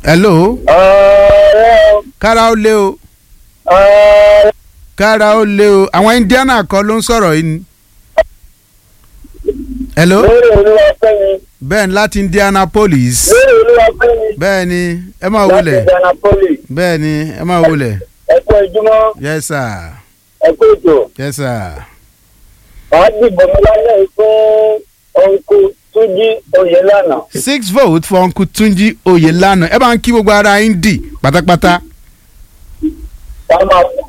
hello ọ̀rẹ́ kára ó lé o ọ̀rẹ́ kára ó lé o àwọn indiana kọ́ ló ń sọ̀rọ̀ yìí ni. hello lórí olúwa fẹ́mi bẹ́ẹ̀ ni láti indianapolis lórí olúwa fẹ́mi bẹ́ẹ̀ ni ẹ máa láti wọlé Indianapolis bẹ́ẹ̀ ni ẹ máa wọlé ẹ̀kú ìjùmọ̀ yes sir ẹ̀kú ètò yes sir wàá dìbò mi lálẹ́ yìí fún ọ̀nkù túnjí oyèlànà six votes for uncle tunji oyelana ẹ bá ń kí gbogbo ara indi pátápátá wàá máa